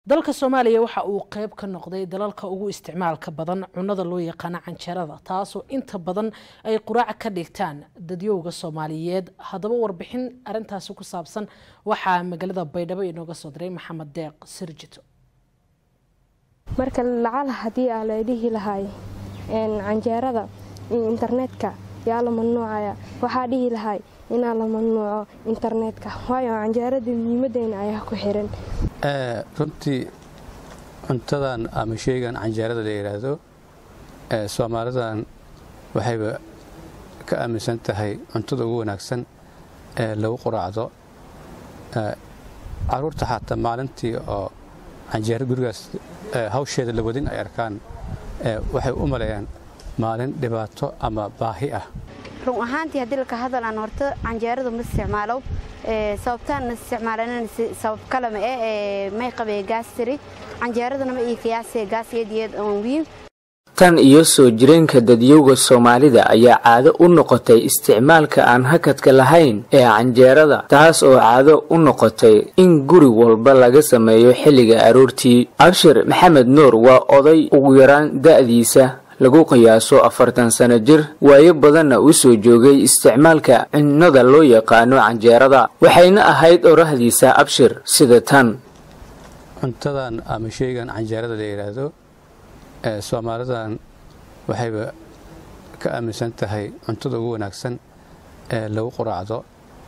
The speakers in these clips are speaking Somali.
dalka soomaaliya waxa uu qeyb ka noqday dalalka ugu isticmaalka badan cunada loo yaqaano canjeerada taasoo inta badan ay quraac ka dhigtaan dadyowga soomaaliyeed haddaba warbixin arintaasi ku saabsan waxaa magaalada baydhabo inooga soo diray maxamed deeq sirjito marka lacal haddii aa la dhihi lahay canjeerada iyo internetka yaa la mamnuucaya waxaa dhihi lahay inaa la mamnuuco internetka waayo canjeerada muhiimadeena ayaa ku xiran runtii cuntadan ama sheygan canjeerada la yidhaahdo soomaalidan waxayba ka aaminsan tahay cuntada ugu wanaagsan ee lagu quraacdo caruurta xataa maalintii oo canjeero gurigaas hawsheeda la wadin ay arkaan waxay u maleeyaan maalin dhibaato ama baahi ah run ahaantii haddii laka hadalaan horta canjeeradu ma isticmaalo sababtaan isticmaalan sabab kalama eh may qabee gaastiri canjeeradana ma ii qiyaasee gaasiyadiyeed oon wiin tan iyo soo jireenka dadyowga soomaalida ayaa caado u noqotay isticmaalka aan hakadka lahayn ee canjeerada taas oo caado u noqotay in guri walba laga sameeyo xilliga aroortii abshir maxamed nuur waa oday ugu yaraan da'diisa lagu qiyaaso afartan sano jir waayo badanna u soo joogay isticmaalka cunnada loo yaqaano canjeerada waxayna ahayd orahdiisa abshir sida tan cuntadan ama sheygan canjeerada la yidhaahdo soomaalidan waxayba ka aaminsan tahay cuntada ugu wanaagsan ee lagu quraacdo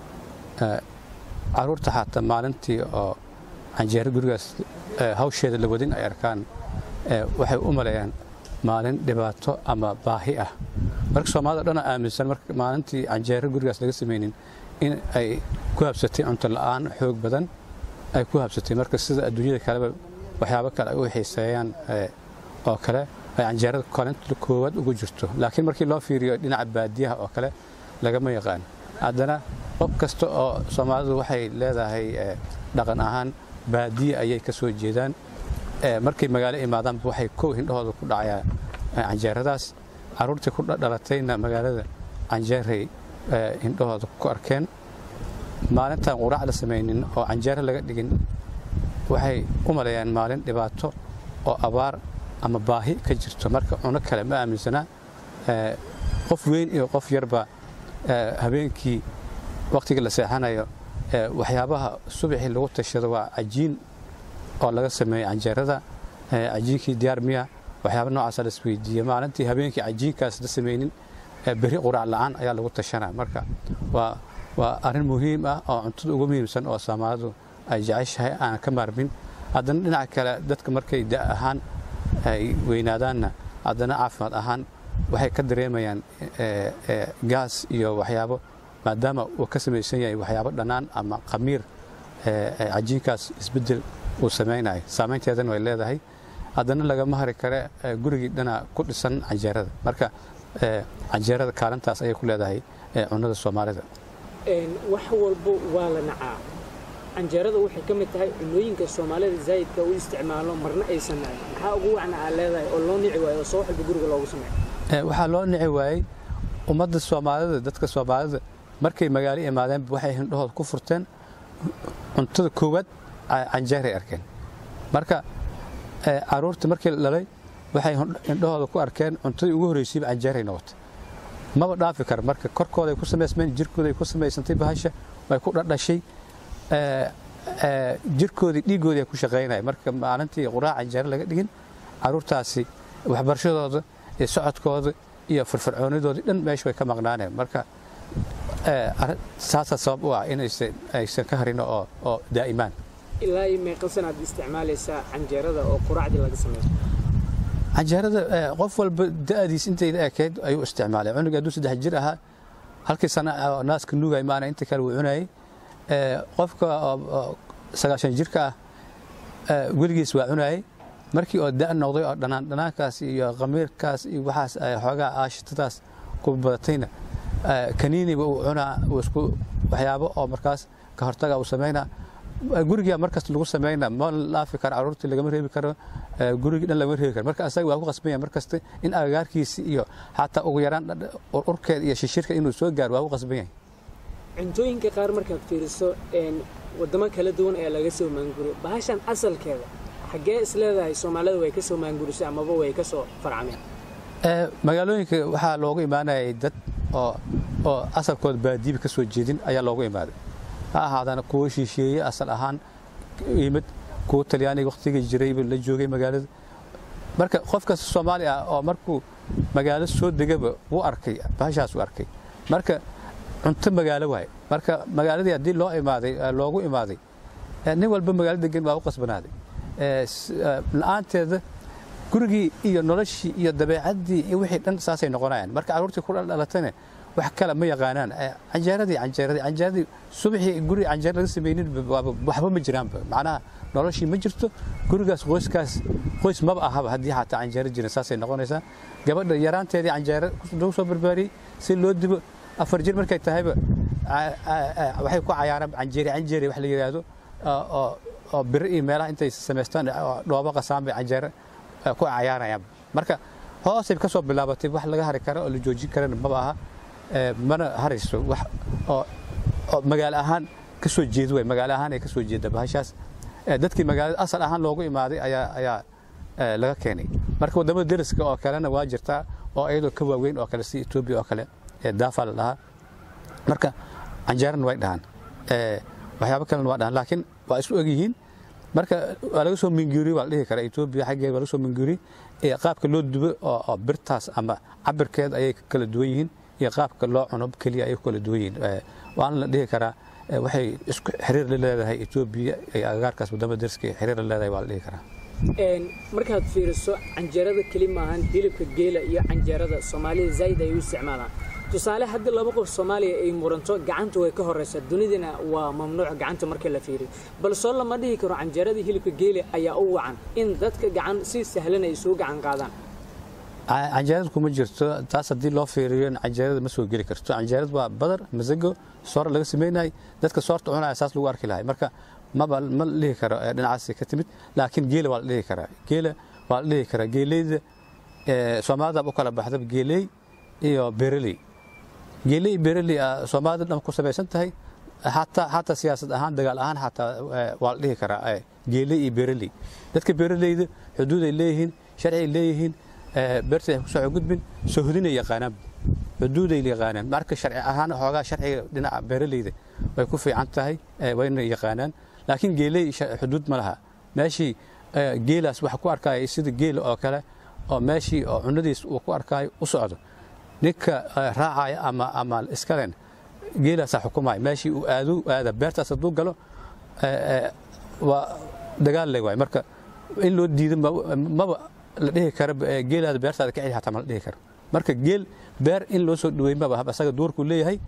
caruurta xataa maalintii oo canjeero gurigaas hawsheeda la wadin ay arkaan waxay u maleeyaan maalin dhibaato ama baahi ah marka soomaalida dhana aaminsan marka maalintii canjeero gurigaas laga samaynin in ay ku habsatay cunto la'aan xoog badan ay ku habsatay marka sida adduunyada kaleba waxyaabo kale ay u xiiseeyaan oo kale ay canjeerada kolinta koowaad ugu jirto laakiin markii loo fiiriyo dhinaca baadiyaha oo kale lagama yaqaan haddana qof kasta oo soomaalidu waxay leedahay dhaqan ahaan baadiye ayay ka soo jeedaan markay magaalo imaadaanba waxay kow hindhahooda ku dhacayaa canjeeradaas caruurtii ku dhalatayna magaalada canjeeray hindhahooda ku arkeen maalintaan quraac la samaynin oo canjeero laga dhigin waxay u maleeyaan maalin dhibaato oo abaar ama baahi ka jirto marka cuno kale ma aaminsana qof weyn iyo qof yarba habeenkii wakhtiga la seexanayo waxyaabaha subaxii lagu tashado waa cajiin oo laga sameeyey canjeerada cajiinkii diyaar miya waxyaaba noocaasa la isweydiiye maalintii habeenkii cajiinkaas la samaynin beri quraac la'aan ayaa lagu tashanaa marka waa waa arrin muhiim ah oo cuntada ugu muhiimsan oo soomaalidu ay jeceshahay aan ka maarmin haddana dhinaca kale dadka markay da ahaan ay weynaadaanna haddana caafimaad ahaan waxay ka dareemayaan gaas iyo waxyaabo maadaama uu ka samaysan yahay waxyaabo dhannaan ama khamiir cajiinkaas isbeddel uu samaynayo saamaynteedana way leedahay haddana lagama hari kare gurigii dhana ku dhisan canjeerada marka canjeerada kaalintaas ayay ku leedahay cunnada soomaalida wax walbo waa la nacaa canjeerada waxay ka mid tahay cunooyinka soomaalida zaa'idka u isticmaalo marna aysan nacin maxaa ugu wacna aa leedahay oo loo nici waayo oo soo walba guriga loogu sameeyo waxaa loo nici waayey ummadda soomaalida dadka soomaalida markay magaalo imaadeenba waxay hindhahooda ku furteen cuntada koowaad canjeeray arkeen marka caruurta markii la dhalay waxay indhahooda ku arkeen cuntadii ugu horreysayba canjeeray noqotay maba dhaafi kara marka korkooday ku samaysmeen jirkooday ku samaysantay bahasha way ku dhadhashay jirkoodii dhiiggoodii ay ku shaqaynaya marka maalintii quraac canjeero laga dhigin caruurtaasi waxbarashadooda iyo socodkooda iyo firfircoonidoodii dhan meesha way ka maqnaaneen marka saasaa sabab u ah inaysan ka harin oo daa'imaan ilaa iyo meeqa sanaad isticmaalaysaa canjeerada oo quraacdii laga sameeyo canjeerada qof walba da'diis intay la ekeyd ayuu isticmaalay cunuga hadduu saddex jir ahaa halkii sana naaska nuugay maana inta kale wuu cunayay qofka sagaashan jirka ah weligiis waa cunayay markii oo da' noqday oo dhanaan dhanaankaas iyo khamiirkaas iyo waxaas xoogaa aashitadaas ku badatayna kaniiniba uu cunaa isku waxyaabo oo markaas ka hortaga uu samaynaa guriga markasta lagu sameynaa ma laafi karo caruurtii lagama reebi karo gurigii dhan lagama reebi karo marka asaga waa ku qasbanya markasta in agagaarkiisi iyo xataa ugu yaraan urkeeda iyo shishirka inuu soo gaaro waa ku qasban yahay cuntooyinka qaar markaad fiiriso wadamo kala duwan ayaa laga soo maanguriyo bahashan asalkeeda xaggee is leedahay soomaalida way ka soo maangurisay amaba way ka soo farcameen magaalooyinka waxaa loogu imaanayay dad oo oo asalkooda baadiiba ka soo jeedin ayaa loogu imaaday ha ahaadana kuwo shisheeye asal ahaan yimid kuwo talyaaniga wakhtigii jirayba la joogay magaalada marka qof kasta soomaali ah oo markuu magaalo soo degaba wuu arkay bahashaas uu arkay marka cunto magaalo waaye marka magaaladii haddii loo imaaday loogu imaaday nin walba magaalo degan waa u qasbanaaday la-aanteeda gurigii iyo noloshii iyo dabeecaddii iyo wixii dhan saasay noqonayaan marka carruurtii ku dhalatana wax kale ma yaqaanaan canjeeradii canjeeradii canjeeradii subaxii guri canjeer laga samaynin waxba ma jiraanba macnaha noloshii ma jirto gurigaas qoyskaas qoys maba ahaba haddii xataa canjeero jirin saasay noqonaysaa gabadha yaraanteedii canjeero lagu soo barbaariyey si loo dibo afar jir markay tahayba waxay ku cayaaraan canjeeri canjeeri wax la yidhaahdo oo biri iyo meelaha intay samaystaan dhoobo qasaan bay canjeero ku cayaarayaan marka hoosay ka soo bilaabatay wax laga hari karo oo la joojin karana maba aha mana harayso wax oo magaalo ahaan ka soo jeeda way magaalo ahaan ay ka soo jeeda bahashaas dadkii magaalada asal ahaan loogu imaaday ayaa ayaa laga keenay marka waddamada deriska oo kalena waa jirtaa oo iyadoo ka waaweyn oo kale si etoobiya oo kale daafa la dhahaa marka canjeerana way dhahaan waxyaabo kalena waa dhahaan laakiin waa isu egyihiin marka waa laga soo minguuriye waa la dhihi karaa etoobiya xaggeeda waa laga soo minguuriye qaabka loo dubo oo birtaas ama cabirkeed ayay kala duwan yihiin iyo qaabka loo cuno keliya ayay ku kala duwan yihiin waana la dhihi karaa waxay isku xiriir la leedahay etoobiya iyo agagaarkaas waddamada deriska xiriir la leedahay waa la dhihi karaa markaad fiiriso canjeerada keli maahan hilibka geela iyo canjeerada soomaalida zaa'id ay u isticmaalaan tusaale haddii laba qof soomaaliya ay muranto gacanta way ka horeysaa dunidana waa mamnuuc gacanta marka la fiiriyo balsoo lama dhihi karo canjeeradii hilibka geela ayaa u wacan in dadka gacan si sahlan ay soo gacan qaadaan canjeerada kuma jirto taas haddii loo fiiriyo canjeerada ma soo geli karto canjeerada waa badar masago soor laga sameynayay dadka soorta cunaya saas lagu arki lahay marka maba ma la dhihi karo dhinacaasi ka timid laakiin geela waa la dhihi karaa geela waa la dhihi karaa geeleyda soomaalida u kala baxdaba geeley iyo bereley geeley iyo bereley soomaalida dhan ku samaysan tahay xataa xataa siyaasad ahaan dagaal ahaan xataa waa la dhihi karaa geeley iyo bereley dadka bereleyda xuduuday leeyihiin sharciyay leeyihiin beerta ay ku soo gudbin sohdinay yaqaanaan xuduuday yaqaanaan marka sharci ahaan xoogaa sharciga dhinaca beeraleyda way ku fiican tahay wayna yaqaanaan laakiin geeley xuduud ma laha meeshii geelaas waxa ku arkaya sida geela oo kale oo meeshii oo cunadiis uu ku arkaayo u socdo ninka raacaya ama ama iskalen geelaasaa xukumaya meeshii uu aadu aada beertaas hadduu galo waa dagaal le waay marka in loo diido maba la dhihi karo geelaada beertaada ka celi xataa ma la dhihi karo marka geel beer in loo soo dhaweey maba hab asaga duurkuu leeyahay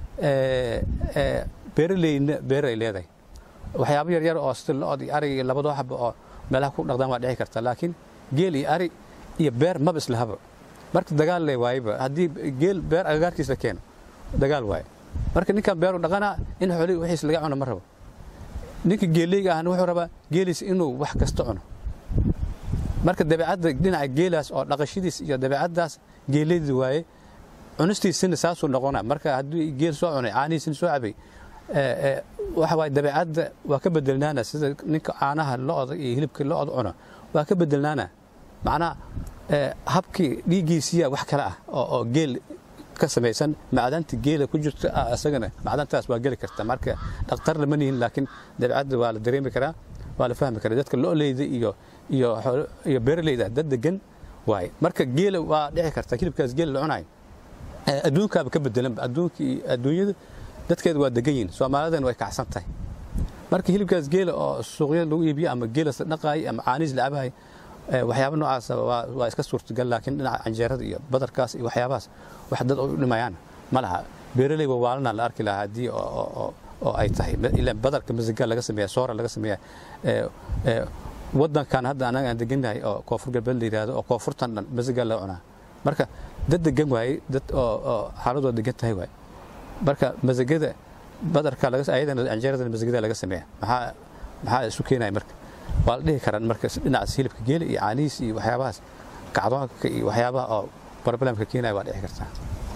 beeraleyna beer ay leedahay waxyaabo yaryar oo sida lo-od iyo arig iyo labadoo xaba oo meelaha ku dhaqdaan waa dhici karta laakiin geel iyo ari iyo beer maba islahaba marka dagaal le waayeba haddii geel beer agagaarkiis la keeno dagaal waaye marka ninkan beeru dhaqanaa in xooli wixiis laga cuno ma rabo ninka geeleyga ahna wuxuu rabaa geeliis inuu wax kasta cuno marka dabeecadda dhinaca geelaas oo dhaqashadiis iyo dabeecaddaas geelaydi waaye cunistiisina saasuu noqona marka haddii geel soo cunay caanihiisina soo cabay waxa waaye dabeecadda waa ka bedelnaana sida ninka caanaha lo-da iyo hilibka lo-da cuno waa ka bedelnaana macnaha habkii dhiiggiisiya wax kale ah oo geel ka samaysan macdanta geela ku jirta isagana macdantaas waa geli karta marka dhakhtar lama nihin laakiin dabeecadda waa la dareemi karaa waa la fahmi karaa dadka lo-leyda iyo iyo iyo beeraleyda dad degan waaye marka geela waa dhici karta hilibkaas geela la cunayo adduunkaaba ka bedelanba adduunkii adduunyada dadkeeda waa degan yihin soomaalidan way kacsan tahay marka hilibkaas geela oo suuqyada lagu iibiyo ama geelas la dhaqaayo ama caaniis la cabahay waxyaaba noocaas waa iska suurtagal laakiin dhinaca canjeerada iyo badarkaas iyo waxyaabahaas wax dad u dhimayaan ma laha beeraley wawaalana la arki lahaa haddii oo ay tahay ilaa badarka masiga laga sameeya soora laga sameeya wadankan hadda anaga aan degannahay oo koonfur galbeed la yidhaahdo oo koonfurtan dhan masiga laga cunaa marka dad degan waaye dad oo xaaladoo degan tahay waaye marka masagada badarka ayadana canjeeradana masagada laga sameeya maxaa maxaa isu keenaya marka waa la dhihi karaan marka dhinacaas hilibka geela iyo caanihiis iyo waxyaabahaas kacdoonka iyo waxyaabaha oo problemka keenaya waa dhici kartaa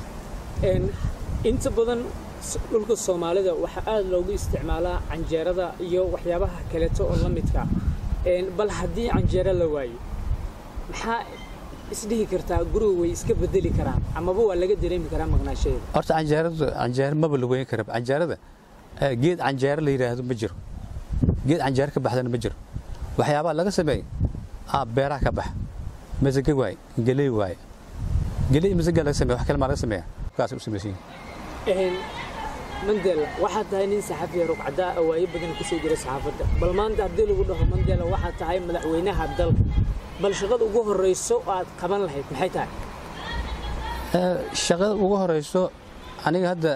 inta badan dhulka soomaalida waxaa aada loogu isticmaalaa canjeerada iyo waxyaabaha kaleeto oo la midka bal haddii canjeero la waayo maxaa isdhihi kartaa guriga way iska bedeli karaan amaba waa laga dareemi karaa maqnaashadeeda horta canjeeradu canjeero maba la weyn kara canjeerada geed canjeero la yidhaahdo ma jiro geed canjeero ka baxdana ma jiro waxyaabaha laga sameeyey beeraha ka bax masaga waaye geley waaye geley masaga laga sameeya wax kale maa laga sameeya kaas u samaysan yihiin mandela waxaad tahay nin saxafiya rugcadaa awaayo badan kusoo jira saxaafadda bal maanta haddii lagu dhaho mandela waxaad tahay madaxweynaha dalka bal shaqada ugu horeyso aad qaban lahayd maxay tahay shaqada ugu horeyso aniga hadda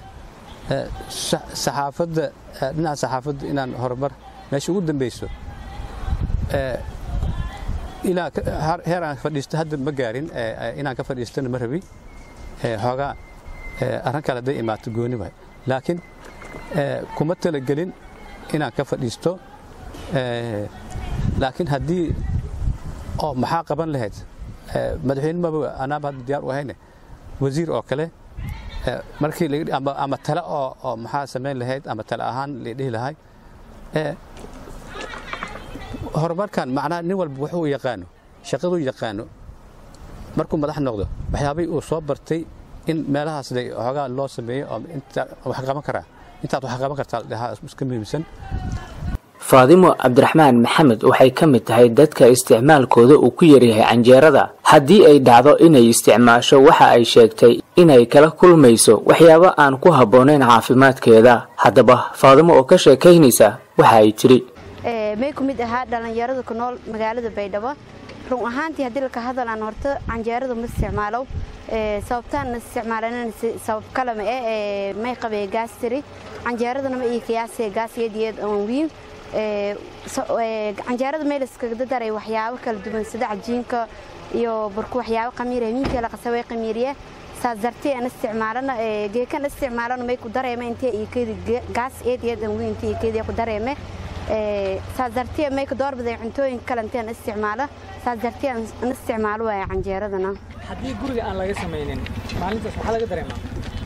saxaafadda dhinaca saxaafadda inaan horumar meesha ugu dambeyso ilaa heer aan fadhiisto hadda ma gaarin inaan ka fadhiistana ma rabi xoogaa arrin kale hadday imaato gooni waay laakiin kuma talagelin inaan ka fadhiisto laakiin haddii oo maxaa qaban lahayd madaxweyne maba anaaba hadda diyaar u ahayne wasiir oo kale markii ama tale oo maxaa samayn lahayd ama tale ahaan la dhihi lahay horumarkan macnaha nin walba wuxuu yaqaano shaqaduu yaqaano markuu madax noqdo waxyaabay uu soo bartay in meelahaas xoogaa loo sameeyo oo inta wax qaban karaa intaad wax qaban kartaa dhahaa iska muhiimsan faadimo cabdiraxmaan maxamed waxay ka mid tahay dadka isticmaalkooda uu ku yaryahay canjeerada haddii ay dhacdo inay isticmaasho waxa ay sheegtay inay kala kulmayso waxyaabo aan ku habboonayn caafimaadkeeda haddaba faadimo oo ka sheekaynaysa waxa ay tidhi may ku mid ahaa dhallinyarada ku nool magaalada baydhabo run ahaantii haddii laka hadalaan horta canjeeradu ma isticmaalo sababtaan isticmaalan sabab kalama eh may qabee gaastiri canjeeradana ma ii qiyaasee gaasiyadiyeed oon wiin canjeerada meel iskaga daray waxyaabo kala duwan sida cajiinka iyo burku waxyaabo qamiir miinka la qasaway qamiiriye saas dartee aan isticmaalana geekan isticmaalana may ku dareema intee iyo keedi gaas eediyad aan wiin intee iyo keedi ku dareeme saas dartee may ku doorbiday cuntooyinka kale intaan isticmaalo saas dartee aan isticmaalo waaya canjeeradana haddii guriga aan laga samaynin maalintaas maxaa laga dareemaa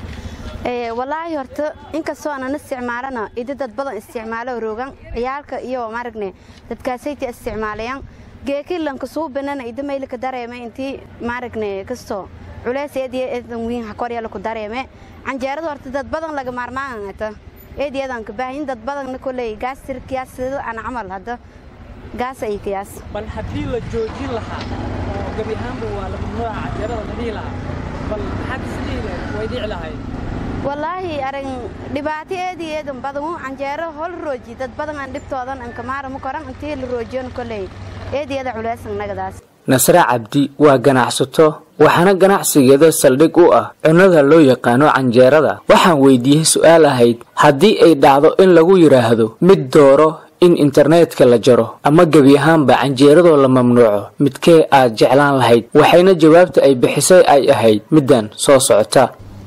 walaahi horta inkastoo aanan isticmaalana idi dad badan isticmaalo roogan ciyaalka iyo maaragne dadkaasayta isticmaalayaan geekilanka suubanana idi maylika dareeme intii maaragne kastoo culeys eediya eedan wiin hakoryala ku dareeme canjeerada horta dad badan laga maarmaanata eediyadan ka baahin dad badanna koley gaas tir kiyaas sida aan camal hadda gaas ay kiyaas bal haddii la joojin lahaa oo gabi ahaanba waa la mamnuuca canjeerada la dhihi lahaa bal maxaad isdhihi lahayd way dhici lahayd walaahi arin dhibaato eedii eedan badan canjeero hol rooji dad badan aan dhibtoodan an kamaara ma koran intii la roojiyon koley eediyada culeysan nagadaas nasre cabdi waa ganacsato waxaana ganacsigeeda saldhig u ah cunnada loo yaqaano canjeerada waxaan weydiiyey su-aal ahayd haddii ay dhacdo in lagu yidhaahdo mid dooro in internetka la jaro ama gebi ahaanba canjeeradoo la mamnuuco midkee aad jeclaan lahayd waxayna jawaabta ay bixisay ay ahayd middan soo socota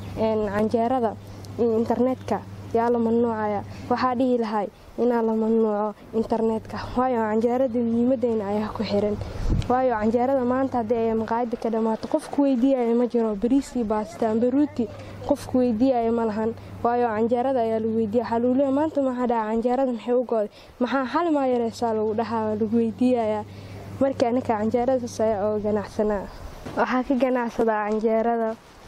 canjeerada iyo internetka yaa la mamnuucaya waxaa dhihi lahay inaa la mamnuuco internetka waayo canjeerada muhiimadeyna ayaa ku xiran waayo canjeerada maanta haddii ay maqaayada ka dhammaato qofku weydiiyaya ma jiro bariiskii baasta amba ruuti qofku weydiiyaya ma lahan waayo canjeerada ayaa lagu weydiiya waxaa lagu leeya maanta maxaa dhaca canjeerada maxay u gooday maxaa xali maa yareysaa lagu dhahaa waa lagu weydiiyayaa markii anaka canjeeradaas ayaa oo ganacsanaa waxaa ka ganacsadaa canjeerada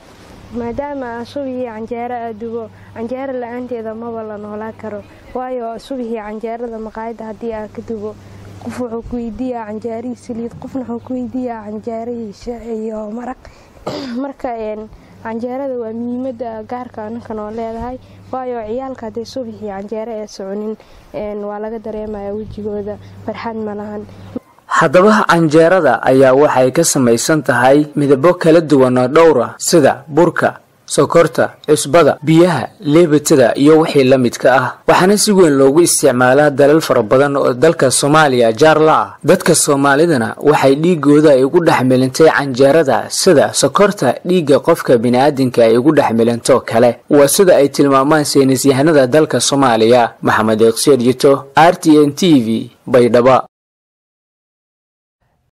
maadaama aan subihii canjeero aa dubo canjeero la-aanteeda maba la noolaa karo waayo subihii canjeerada maqaayadda haddii aa ka dubo qof wuxuu ku weydiiyaa canjeerihii saliid qofna wuxuu ku weydiiyaa canjeerihii shac iyo maraq marka canjeerada waa muhiimada gaarka anaka noo leedahay waayo ciyaalka haddee subixii canjeero ee soconin waa laga dareemaya wejigooda farxad ma lahan haddaba canjeerada ayaa waxay ka samaysan tahay midabo kala duwan oo dhowra sida burka sokorta cusbada biyaha leebatada iyo wixii la midka ah waxaana si weyn loogu isticmaalaa dalal fara badan oo dalka soomaaliya jaar la ah dadka soomaalidana waxay dhiigooda ay ugu dhex milintay canjeerada sida sokorta dhiigga qofka bini'aadinka ay ugu dhex milanto kale waa sida ay tilmaamaan saynisyahanada dalka soomaaliya maxamed eeqsier jito r t n t v baydhaba